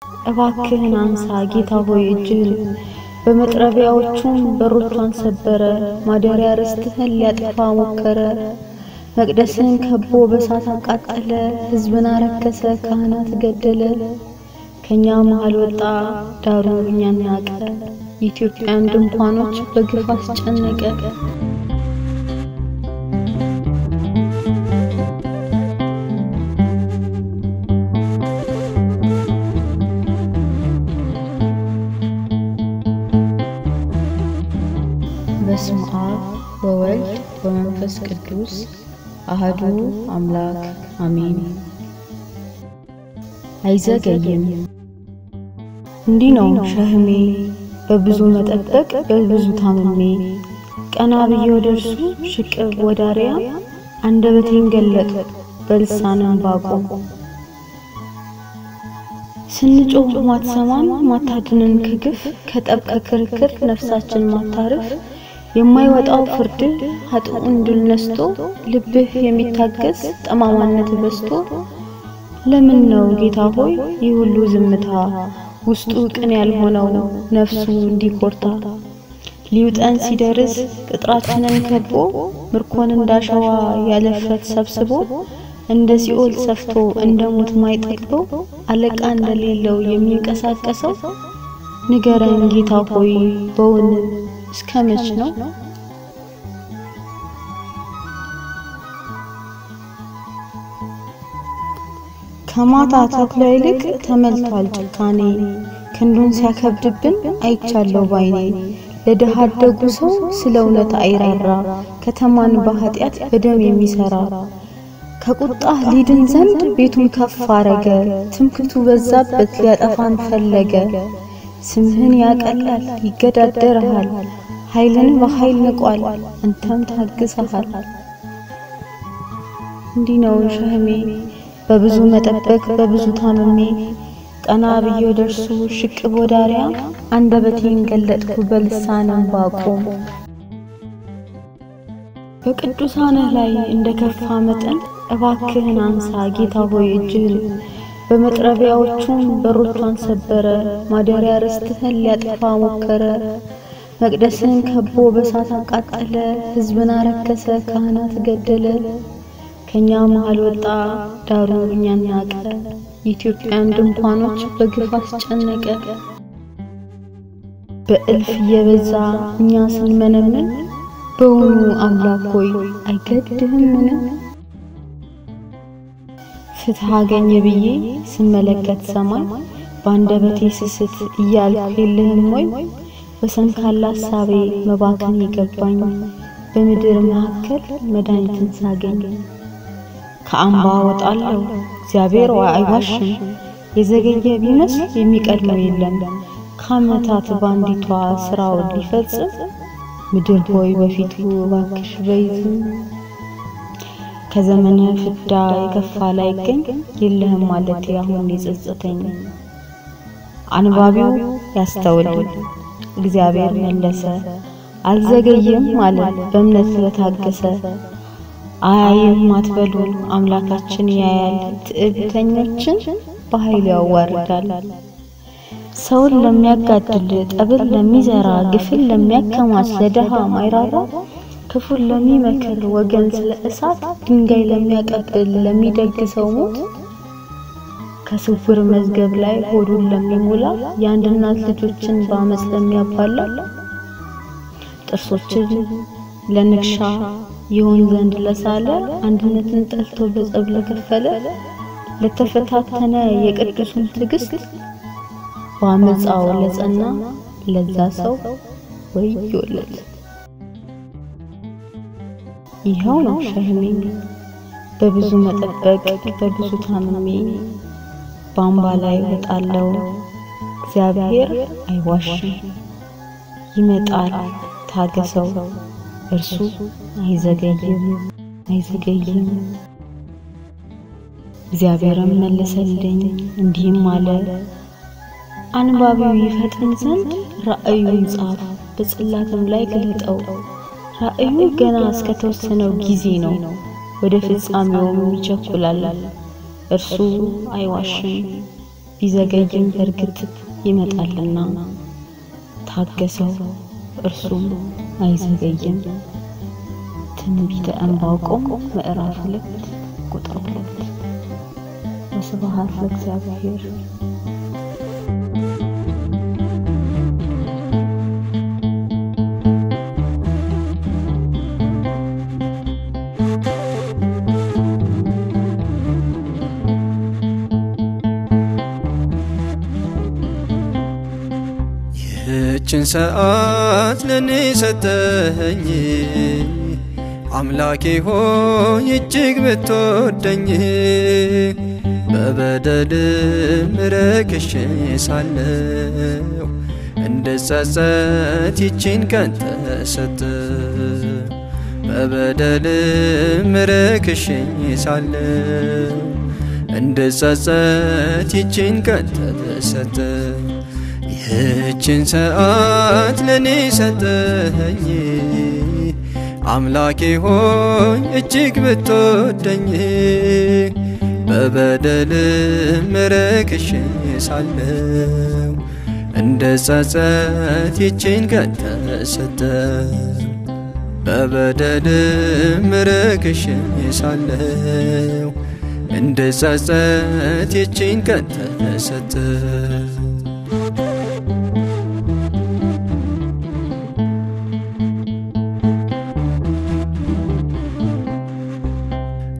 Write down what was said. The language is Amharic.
እባክህን አንሳ ጌታ ሆይ እጅህን። በመጥረቢያዎቹም በሮቿን ሰበረ፣ ማደሪያ ርስትህን ሊያጠፋ ሞከረ። መቅደስን ከቦ በሳት አቃጠለ፣ ሕዝብን አረከሰ፣ ካህናት ገደለ። ከኛ መሃል ወጣ ዳሩ እኛን ናቀ፣ የኢትዮጵያን ድንኳኖች በግፍ አስጨነቀ። በስመ አብ ወወልድ ወመንፈስ ቅዱስ አህዱ አምላክ አሜን። አይዘገይም። እንዲህ ነው ሸህሜ በብዙ መጠበቅ በብዙ ታምሜ ቀና ብዬ ወደ እርሱ ሽቅብ ወዳሪያ አንደበቴን ገለጡ በልሳንም ባቆም ስንጮህ ማትሰማን ማታድንን ከግፍ ከጠብ ከክርክር ነፍሳችን ማታርፍ የማይወጣው ፍርድ ኃጥኡን ድል ነስቶ ልብህ የሚታገስ ጠማማነት በስቶ ለምን ነው ጌታ ሆይ ይህ ሁሉ ዝምታ ውስጡ ቅን ያልሆነው ነፍሱ እንዲኮርታ ሊውጠን ሲደርስ ቅጥራችንን ከቦ ምርኮን እንዳሸዋ ያለፍረት ሰብስቦ እንደ ሲኦል ሰፍቶ እንደ ሞት ማይጠግበው አለቃ እንደሌለው የሚንቀሳቀሰው ንገረን ጌታ ሆይ በውን እስከ መች ነው? ከማታ ተኩላ ይልቅ ተመልቷል ጭካኔ ክንዱን ሲያከብድብን አይቻለው ባይኔ። ለድሃ አደጉ ሰው ስለ እውነት አይራራ ከተማን በኃጢአት በደም የሚሰራ ከቁጣህ ሊድን ዘንድ ቤቱን ከፍ አረገ ትምክቱ በዛበት ሊያጠፋን ፈለገ። ስምህን ያቀላል ይገዳደርሃል ኃይልን በኃይል ንቋል አንተም ታግሰሃል። እንዲህ ነው ሸህሜ በብዙ መጠበቅ በብዙ ታምሜ ቀና ብዬ ወደ እርሱ ሽቅብ ወዳሪያ አንደበቴን ገለጥኩ በልሳንም ባቆም በቅዱሳንህ ላይ እንደ ከፋ መጠን እባክህን አንሳ ጌታ ሆይ እጅህን። በመጥረቢያዎቹም በሮቿን ሰበረ፣ ማደሪያ ርስትህን ሊያጠፋ ሞከረ። መቅደስን ከቦ በሳት አቃጠለ፣ ሕዝብን አረከሰ፣ ካህናት ገደለ። ከኛ መሃል ወጣ ዳሩ እኛን ናቀ፣ የኢትዮጵያን ድንኳኖች በግፍ አስጨነቀ። በእልፍ እየበዛ እኛ ስንመነምን በውኑ አምላክ ሆይ አይገድህምን? ፍትህ አገኘ ብዬ ስመለከት ሰማይ በአንደበቴ ስስት እያልኩ የለህም ወይ? በሰንካላ ሀሳቤ መባከን የገባኝ በምድር መካከል መድኃኒትን ሳገኝ ከአምባ ወጣለሁ እግዚአብሔር አይዋሽም። የዘገየ ቢመስል የሚቀድመው የለም ከዓመታት በአንዲቷ ስራውን ሊፈጽም ምድር ሆይ በፊቱ እባክሽ በይዝም ከዘመነ ፍዳ የከፋ ላይገኝ የለህም ማለት አሁን የጸጸተኝ። አንባቢው ያስተውል እግዚአብሔር መለሰ አልዘገየም ማለት በእምነት ስለታገሰ። አያይም አትበሉ አምላካችን ያያል፣ ትዕቢተኞችን በኃይል ያዋርዳል። ሰውን ለሚያጋድል ጠብን ለሚዘራ ግፍን ለሚያከማች ለደሃ ማይራራ ክፉን ለሚመክር ወገን ስለ እሳት ድንጋይ ለሚያቀብል ለሚደግሰው ሞት ከስውር መዝገብ ላይ ሆዱን ለሚሞላ የአንድ እናት ልጆችን በአመፅ ለሚያባላ ጥርሶችን ለንክሻ ይሆን ዘንድ ለሳለ አንድነትን ጠልቶ በጸብ ለከፈለ ለተፈታተነ የቅዱሱን ትዕግስት በአመፃው ለጸና ለዛ ሰው ወዮለት። ይኸው ነው ሸህሜ በብዙ መጠበቅ በብዙ ታምሜ በአምባ ላይ ወጣለው እግዚአብሔር አይዋሽም። ይመጣል ታገሰው እርሱ አይዘገይም አይዘገይም። እግዚአብሔርም መለሰልኝ እንዲህም አለ አንባቢው ይፈጥን ዘንድ ራእዩን ጻፍ፣ በጽላትም ላይ ግለጠው። ራእዩ ገና እስከተወሰነው ጊዜ ነው፣ ወደ ፍጻሜውም ይቸኩላል። እርሱ አይዋሽም። ቢዘገይም በእርግጥ ይመጣልና ታገሰው እርሱም አይዘገይም። ትንቢተ ዕንባቆም ምዕራፍ ሁለት ቁጥር ሁለት ወስብሐት ለእግዚአብሔር። ይህችን ሰዓት ለኔ ሰጠኸኝ አምላኬ ሆይ እጅግ ብትወደኝ በበደልም ረክሼ ሳለሁ እንድጸጸት ይችን ቀን ተሰጠ በበደልም ረክሼ ሳለሁ እንድጸጸት ይችን ቀን ተሰጠ ይህችን ሰዓት ለኔ ሰጠኸኝ አምላኬ ሆይ እጅግ ብትወደኝ በበደልም ረክሼ ሳለሁ እንደ ጸጸት ይችን ቀን ተሰጠ በበደልም ረክሼ ሳለሁ እንደ ጸጸት ይችን ቀን ተሰጠ